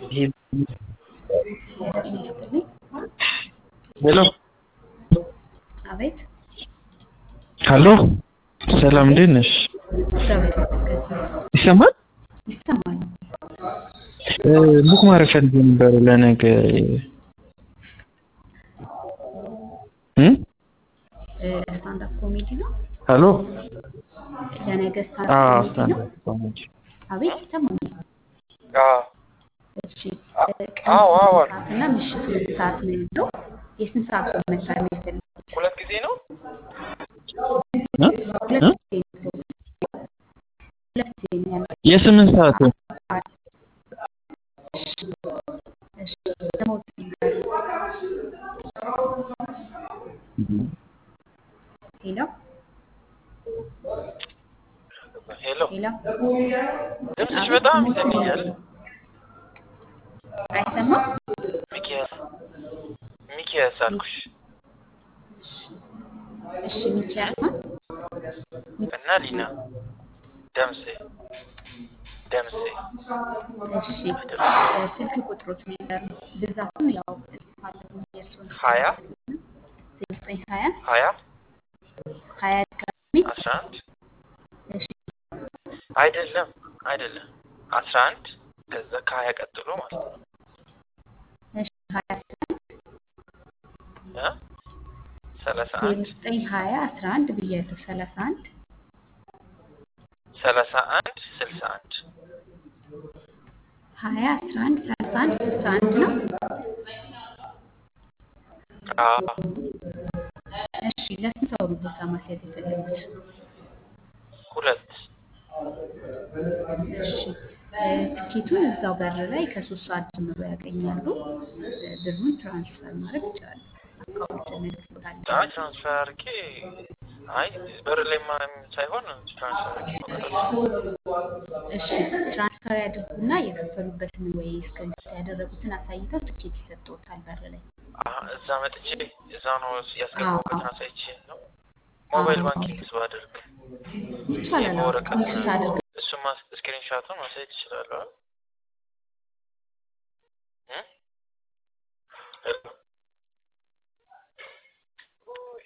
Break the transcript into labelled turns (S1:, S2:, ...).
S1: ይሄ
S2: ይስጥልኝ።
S1: ሄሎ
S2: አቤት
S1: ሀሎ ሰላም እንዴት ነሽ?
S2: እግዚአብሔር ይመስገን
S1: ይሰማል?
S2: ይሰማል።
S1: እ ቡክ ማድረግ ፈልጌ ነበር ለነገ እ
S2: እ ስታንዳፕ ኮሜዲ ነው።
S1: ሀሎ
S2: ለነገ
S1: አዎ
S2: ስታንዳፕ ኮሜዲ ነው።
S1: ስታንዳፕ ኮሜዲ
S2: አቤት ይሰማኛል።
S1: አዎ
S2: እሺ እ ቀን
S1: አዎ አዎ
S2: ስንት ሰዓት እና ምሽት ስንት ሰዓት ነው ያለው? የስንት ሰዓት ነው መታደም የፈለጉት?
S1: ሁለት ጊዜ ነው እ
S2: ሁለት
S1: እ
S2: ጊዜ ነው። ሁለት ጊዜ ነው ያለው።
S1: የስምንት ሰዓት ነው
S2: እሺ እሺ ደግሞ ሄሎ
S1: ሄሎ
S2: ሄሎ
S1: ድምፅሽ በጣም ይዘግያል
S2: አይሰማም?
S1: ሚኪያስ ሚኪያስ አልኩሽ
S2: እሺ ሚኪያስ ነው።
S1: እና ሊና ደምሴ ደምሴ
S2: እሺ እ ስልክ ቁጥሮት ነገር ብዛቱን ያው ካለሁ የእሱን
S1: ሀያ
S2: ዘጠኝ ሀያ
S1: ሀያ
S2: ሀያ ድጋሚ
S1: አስራ አንድ
S2: እሺ
S1: አይደለም አይደለም አስራ አንድ ከዛ ከሀያ ቀጥሎ ማለት ነው
S2: እሺ ሀያ አስራ አንድ
S1: እ ሰላሳ
S2: ዜሮ
S1: አንድ
S2: ዘጠኝ ሀያ አስራ አንድ ብያለሁ ሰላሳ አንድ
S1: ሰላሳ አንድ ስልሳ አንድ
S2: ሀያ አስራ አንድ ሰላሳ አንድ ስልሳ አንድ ነው።
S1: አዎ
S2: እሺ ለስንት ሰው ነው ቦታ ማስያዝ የፈለጉት?
S1: ሁለት
S2: እሺ እ ትኬቱን እዛው በር ላይ ከሶስት ሰዓት ጀምሮ ያገኛሉ። እ ብሩን ትራንስፈር ማድረግ ይችላሉ። አካውንት እንልክሎታለን።
S1: አይ ትራንስፈር አድርጌ አይ በር ላይ ማንም ሳይሆን ትራንስፈር አድርጌ መውጣት
S2: እሺ ትራንስፈር ያድርጉና የከፈሉበትን ወይ እስክሪብት ያደረጉትን አሳይተው ትኬት ይሰጥዎታል በር ላይ።
S1: አሀ፣ እዛ መጥቼ እዛ ነው ያስገባሁበትን አሳይቼ ነው ሞባይል ባንኪንግ ባደርግ
S2: ይቻላል። አዎ
S1: በወረቀት
S2: ስክሪንሾት አድርገው
S1: እሱማ ስክሪንሻቱን ማሳየት ይችላለሁ አይደል? እ? ሄሎ